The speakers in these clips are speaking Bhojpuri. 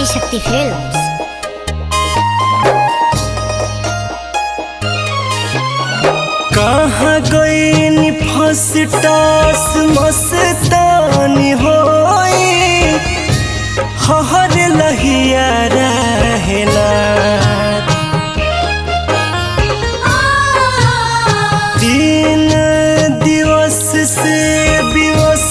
ఆదిశక్తి ఫిల్మ్స్ कहाँ गई फसटास मस्तानी होई हर लहिया रहना तीन दिवस से विवश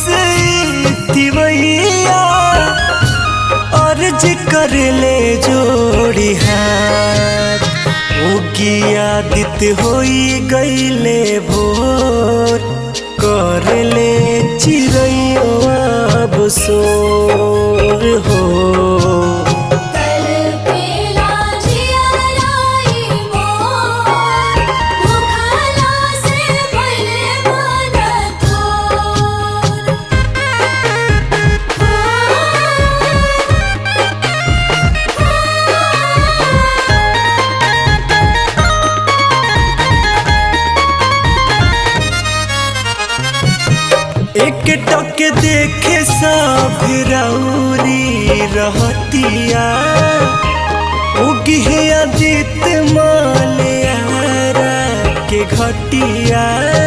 दिवैया अर्ज कर ले जोड़ी हाथ उगी आदित होई गईले भोर कर ले चिड़ैयो अब सोर हो कल पेला जियराई मोर मुखला से भले मन तोर एक टक देखे सब रौरी रहतिया उगी आदित मालियारा के घटिया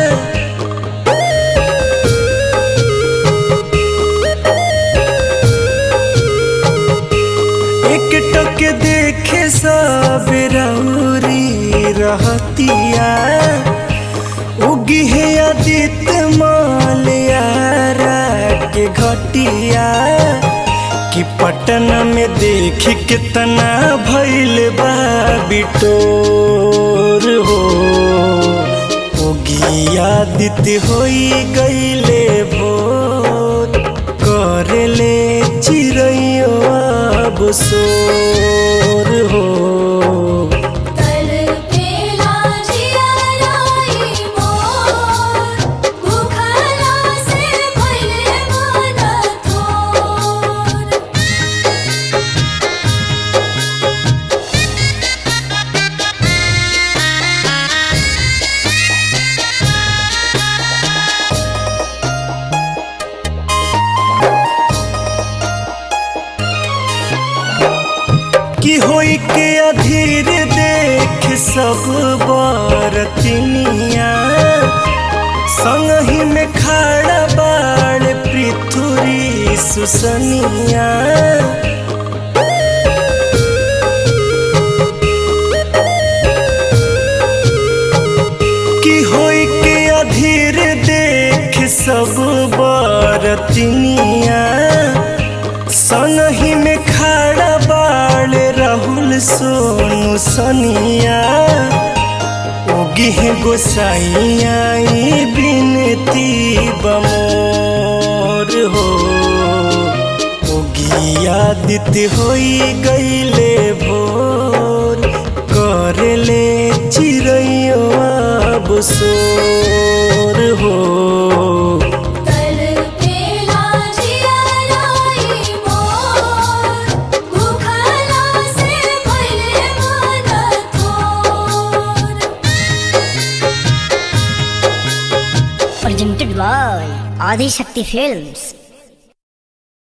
एक टक देखे सब रौरी रहतिया उगी है आदित मालियारा के घटिया कि पटना में देख कितना भैल बा बिटोर हो उगी आदित होई गईले भोर कर ले चिड़ैयो अब सोर हो कल पेला जियराई मोर मुखला से भले मन तोर कि होई के अधीर देख सब बरतिनिया संगही में खड़ा बाड़ पृथुरी सुसनिया कि होई के अधीर देख सब बरतिनिया संगही में खड़ा बाड़ राहुल सोनू सनिया उगी है गोसाइया बिनती बमोर हो उगी आदित्य होई गईले भोर कर ले चिड़ैयो अब सोर हो कल पेला जियराई मोर मुखला से भले मन तोर presented by ఆదిశక్తి ఫిల్మ్స్